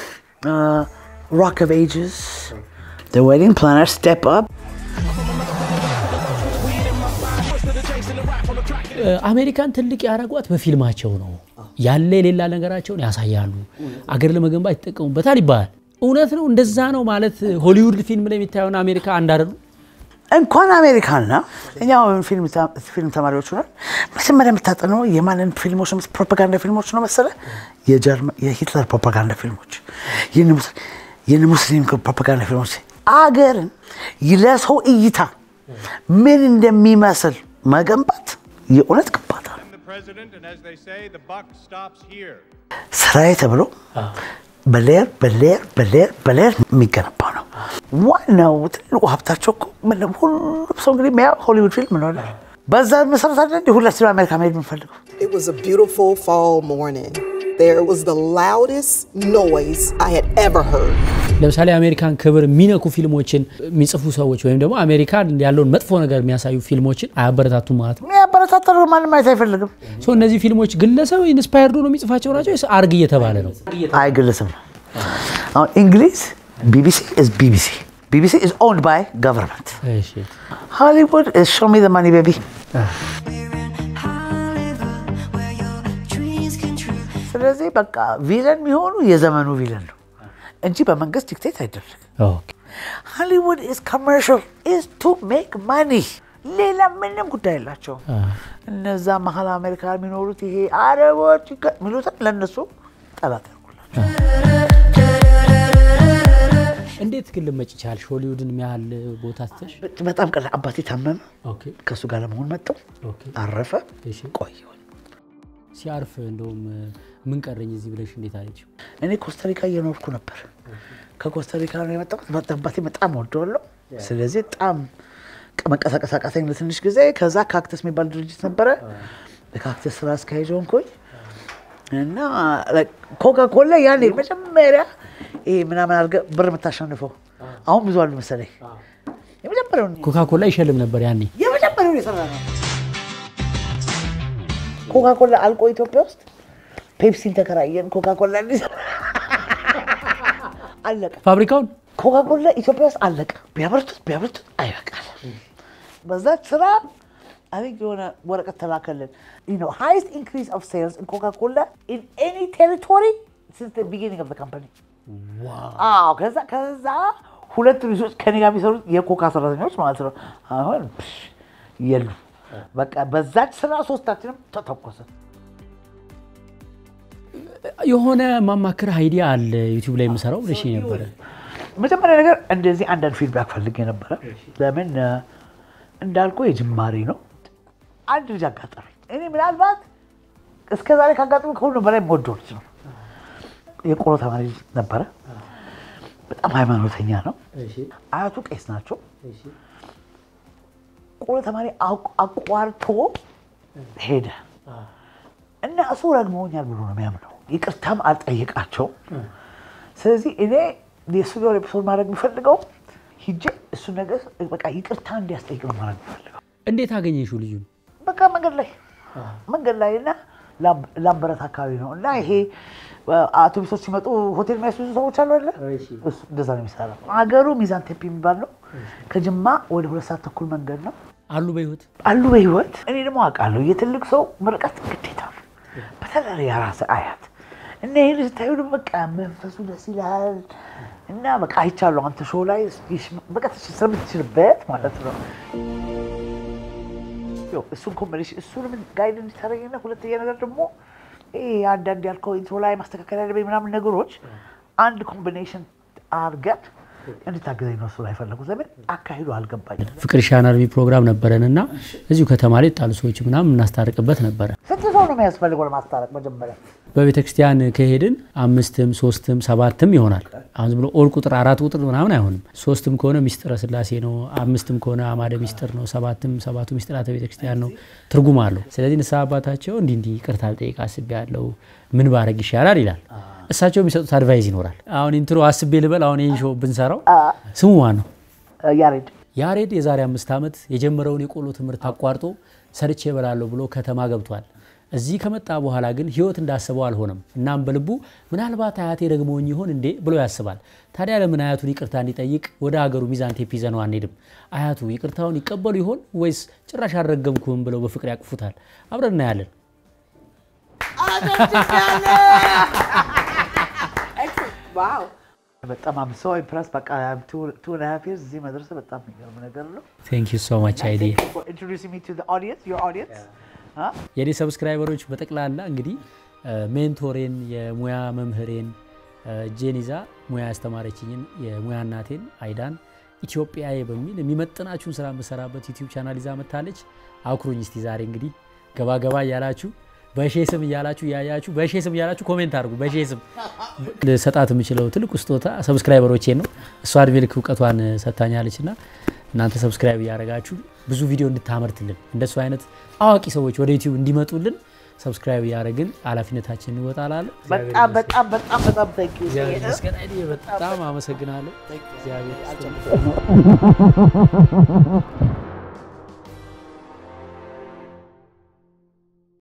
[SPEAKER 2] ሮክ ኦፍ ኤጅስ ዌዲንግ ፕላነር ስቴፕ አፕ
[SPEAKER 1] እ፣ አሜሪካን ትልቅ ያደረጓት በፊልማቸው ነው። ያለ የሌላ ነገራቸውን ያሳያሉ። አገር ለመገንባት ይጠቀሙበታል ይባላል። እውነት ነው፣ እንደዛ ነው ማለት ሆሊውድ ፊልም ላይ የሚታየውን አሜሪካ አንድ አይደሉም።
[SPEAKER 2] እንኳን አሜሪካና እኛ አሁን ፊልም ተ- ፊልም ተማሪዎች ሆነን መጀመሪያ የምታጠነው የማንን ፊልሞች ነው? ፕሮፓጋንዳ ፊልሞች ነው መሰለ የጀርመን የሂትለር ፕሮፓጋንዳ ፊልሞች፣ የነ ሙስ- የነ ሙስሊም ፕሮፓጋንዳ ፊልሞች አገርን ለሰው እይታ ምን እንደሚመስል መገንባት የእውነት ግንባታ ነው።
[SPEAKER 4] The president, and as they say, the buck stops here.
[SPEAKER 2] ስራዬ ተብሎ በሌየር በሌየር በሌየር በሌየር የሚገነባ ነው። ዋናው ትልቁ ሀብታቸው እኮ ምንም ሁሉም ሰው እንግዲህ የሚያየው ሆሊውድ ፊልም ነው። አይደል? በዛ መሰረት አለ እንዲህ ሁላችንም አሜሪካ መሄድ የምንፈልገው
[SPEAKER 9] It was a beautiful fall morning. There was the loudest noise I had ever heard.
[SPEAKER 1] ለምሳሌ አሜሪካን ክብር የሚነኩ ፊልሞችን የሚጽፉ ሰዎች ወይም ደግሞ አሜሪካን ያለውን መጥፎ ነገር የሚያሳዩ ፊልሞችን አያበረታቱም ማለት ነው።
[SPEAKER 2] ያበረታታ ማንም ማየት አይፈልግም።
[SPEAKER 1] ሶ እነዚህ ፊልሞች ግለሰብ ኢንስፓየርድ ሆኖ የሚጽፋቸው ናቸው ወይስ አርግ እየተባለ ነው?
[SPEAKER 2] አይግለስም። አሁን እንግሊዝ ቢቢሲ ኢዝ ቢቢሲ ቢቢሲ ኢዝ ኦውንድ ባይ ገቨርንመንት
[SPEAKER 1] እሺ
[SPEAKER 2] ሃሊውድ ኢዝ ሾው ሚ ዘ ማኒ ቤቢ ስለዚህ በቃ ቪለን የሚሆኑ የዘመኑ ቪለን ነው እንጂ በመንግስት ዲክቴት አይደረግም።
[SPEAKER 1] ኦኬ
[SPEAKER 2] ሃሊውድ ኢዝ ኮመርሻል ኢዝ ቱ ሜክ ማኒ ሌላ ምንም ጉዳይ የላቸውም። እነዛ መሀል አሜሪካ የሚኖሩት ይሄ አረቦች ይገ- የሚሉትን ለእነሱ ጠላት ያርጉላቸው።
[SPEAKER 1] እንዴት ግን ልመጭ ቻልሽ? ሆሊውድን የሚያህል ቦታ ትተሽ?
[SPEAKER 2] በጣም ቀላል። አባቴ ታመመ፣
[SPEAKER 1] ኦኬ
[SPEAKER 2] ከእሱ ጋር ለመሆን መጣሁ።
[SPEAKER 1] ኦኬ
[SPEAKER 2] አረፈ፣
[SPEAKER 1] እሺ
[SPEAKER 2] ቆየሁ።
[SPEAKER 1] ሲያርፍ እንደውም ምን ቀረኝ እዚህ ብለሽ እንዴት አለችው?
[SPEAKER 2] እኔ ኮስታሪካ እየኖርኩ ነበር። ከኮስታሪካ ነው የመጣሁት። በጣም አባቴ በጣም ወደዋለሁ። ስለዚህ በጣም መንቀሳቀስ አቃተኝ ለትንሽ ጊዜ። ከዛ ካክተስ የሚባል ድርጅት ነበረ። የካክተስ ስራ አስኪያጅ ሆንኩኝ እና ኮካ ኮላ ያኔ መጀመሪያ ይሄ ምናምን አድርገህ ብር የምታሸንፈው አሁን ብዙ አሉ መሰለኝ። የመጀመሪያውን
[SPEAKER 1] ኮካ ኮላ ይሸልም ነበር ያኔ።
[SPEAKER 2] የመጀመሪያውን የሰራ ነው። ኮካ ኮላ አልቆ ኢትዮጵያ ውስጥ ፔፕሲን ተከራየን። ኮካ ኮላ እንዲሰራ አለቀ።
[SPEAKER 1] ፋብሪካውን
[SPEAKER 2] ኮካ ኮላ ኢትዮጵያ ውስጥ አለቀ። ቢያበርቱት ቢያበርቱት አይበቃል። በዛች ስራ አይ የሆነ ወረቀት ተላከልን ሃይስት ኢንክሪዝ ኦፍ ሴልስ ኢን ኮካ ኮላ ኢን ኤኒ ቴሪቶሪ ሲንስ ቢጊኒንግ ኦፍ ካምፓኒ። አዎ ከዛ ከዛ ሁለት ልጆች ከኔ ጋር የሚሰሩት የኮካ ሰራተኞች ማለት ነው። አሁን ፕሽ የሉ በቃ በዛች ስራ ሶስታችንም ተተኮሰ።
[SPEAKER 1] የሆነ ማማክር አይዲያ አለ ዩቲዩብ ላይ የምሰራው ብለሽ ነበረ።
[SPEAKER 2] መጀመሪያ ነገር እንደዚህ አንዳንድ ፊድባክ ፈልጌ ነበረ። ለምን እ፣ እንዳልኩ የጅማሬ ነው። አንድ ልጅ አጋጠመኝ። እኔ ምናልባት እስከ ዛሬ ካጋጠመ ከሁሉ በላይ የምወደው ልጅ ነው። የቆሎ ተማሪ ልጅ ነበረ። በጣም ሃይማኖተኛ ነው። አያቱ ቄስ ናቸው። ቆሎ ተማሪ አቅ- አቋርቶ ሄደ እና እሱ ረግመውኛል ብሎ ነው የሚያምነው። ይቅርታም አልጠየቃቸውም። ስለዚህ እኔ የእሱ የሆነ ኤፒሶድ ማድረግ የሚፈልገው ሂጄ እሱ ነገር በቃ ይቅርታ እንዲያስጠይቅ ነው ማድረግ የሚፈልገው።
[SPEAKER 1] እንዴት አገኘሽው ልጁን?
[SPEAKER 2] በቃ መንገድ ላይ መንገድ ላይ እና ላም- ላምበረት አካባቢ ነው እና ይሄ አውቶቡሶች ሲመጡ ሆቴል የሚያስይዙ ሰዎች አሉ አለ እሱ እንደዛ ነው የሚሰራው። አገሩ ሚዛን ቴፒ የሚባል ነው። ከጅማ ወደ ሁለት ሰዓት ተኩል መንገድ ነው
[SPEAKER 1] አሉ በህይወት
[SPEAKER 2] አሉ በህይወት። እኔ ደግሞ አውቃለሁ የትልቅ ሰው ምርቀት ግዴታ ነው። በተለይ የራስ አያት እና ይህን ስታዩ ደግሞ በቃ መንፈሱ ደስ ይላል እና በቃ አይቻለሁ አንተ ሾው ላይ በቃ ስለምትችልበት ማለት ነው። ያው እሱን ኮምቢኔሽን እሱንም ጋይድ እንዲታረኝና ሁለተኛ ነገር ደግሞ ይሄ አንዳንድ ያልከው ኢንትሮ ላይ ማስተካከል ያለብኝ ምናምን ነገሮች አንድ ኮምቢኔሽን አድርገን እንድታገዘኝ ነው እሱ ላይ ፈለጉት። ለምን አካሂዱ አልገባኝም።
[SPEAKER 1] ፍቅር ሻን አርሚ ፕሮግራም ነበረን እና እዚሁ ከተማ ላይ ጣሉ ሰዎች ምናምን እናስታርቅበት ነበረ።
[SPEAKER 2] ስንት ሰው ነው የሚያስፈልገው ለማስታረቅ? መጀመሪያ
[SPEAKER 1] በቤተ ክርስቲያን ከሄድን አምስትም ሶስትም ሰባትም ይሆናል። አሁን ዝም ብሎ ኦል ቁጥር አራት ቁጥር ምናምን አይሆንም። ሶስትም ከሆነ ሚስጥረ ስላሴ ነው፣ አምስትም ከሆነ አማደ ሚስጥር ነው፣ ሰባትም ሰባቱ ሚስጥራተ ቤተ ክርስቲያን ነው። ትርጉም አለው። ስለዚህ ንስሐ አባታቸው እንዲህ እንዲህ ይቅርታ ልጠይቅ አስቤያለሁ፣ ምን ባረግ ይሻላል ይላል። እሳቸው የሚሰጡት አድቫይዝ ይኖራል። አሁን ኢንትሮ አስቤ ልበል፣ አሁን ይህን ሾው ብንሰራው ስሙ ማን ነው?
[SPEAKER 2] ያሬድ
[SPEAKER 1] ያሬድ የዛሬ አምስት ዓመት የጀመረውን የቆሎ ትምህርት አቋርጦ ሰርቼ እበላለሁ ብሎ ከተማ ገብቷል። እዚህ ከመጣ በኋላ ግን ህይወት እንዳሰበው አልሆነም። እናም በልቡ ምናልባት አያቴ ደግመውኝ ይሆን እንዴ ብሎ ያስባል። ታዲያ ለምን አያቱን ይቅርታ እንዲጠይቅ ወደ ሀገሩ ሚዛን ቴፕ ይዘነው አንሄድም? አያቱ ይቅርታውን ይቀበሉ ይሆን ወይስ ጭራሽ አልረገምኩም ብለው በፍቅር ያቅፉታል? አብረን እናያለን።
[SPEAKER 8] ዋው
[SPEAKER 2] በጣም አም ሶ ኢምፕረስ በቃ ቱ ኤንድ ሃፍ ይርስ እዚህ መድረስ በጣም የሚገርም ነገር ነው።
[SPEAKER 1] ቴንክ ዩ ሶ ማች አይዲ
[SPEAKER 2] ኢንትሮዲውሲንግ ሚ ቱ ዘ ኦዲየንስ ዮር ኦዲየንስ
[SPEAKER 1] የኔ ሰብስክራይበሮች በጠቅላላ እንግዲህ ሜንቶሬን የሙያ መምህሬን እጄን ይዛ ሙያ ያስተማረችኝን የሙያ እናቴን አይዳን ኢትዮጵያዬ በሚል የሚመጥናችሁን ስራ የምሰራበት ዩቲዩብ ቻናል ይዛ መታለች። አኩሩኝ እስቲ ዛሬ እንግዲህ ገባ ገባ እያላችሁ በሼ ስም እያላችሁ እያያችሁ በሼ ስም እያላችሁ ኮሜንት አድርጉ። በሼ ስም ሰጣት የምችለው ትልቁ ስጦታ ሰብስክራይበሮቼን ነው። እሷ እድሜ ልክ እውቀቷን ሰጥታኛለች እና እናንተ ሰብስክራይብ እያደረጋችሁ ብዙ ቪዲዮ እንድታመርትልን እንደሱ አይነት አዋቂ ሰዎች ወደ ዩቲዩብ እንዲመጡልን ሰብስክራይብ እያደረግን ኃላፊነታችን እንወጣላለን።
[SPEAKER 2] በጣም በጣም በጣም በጣም ታንኪ
[SPEAKER 1] እግዚአብሔር ይመስገን። አይዲ በጣም አመሰግናለሁ። እግዚአብሔር ይስጥልኝ።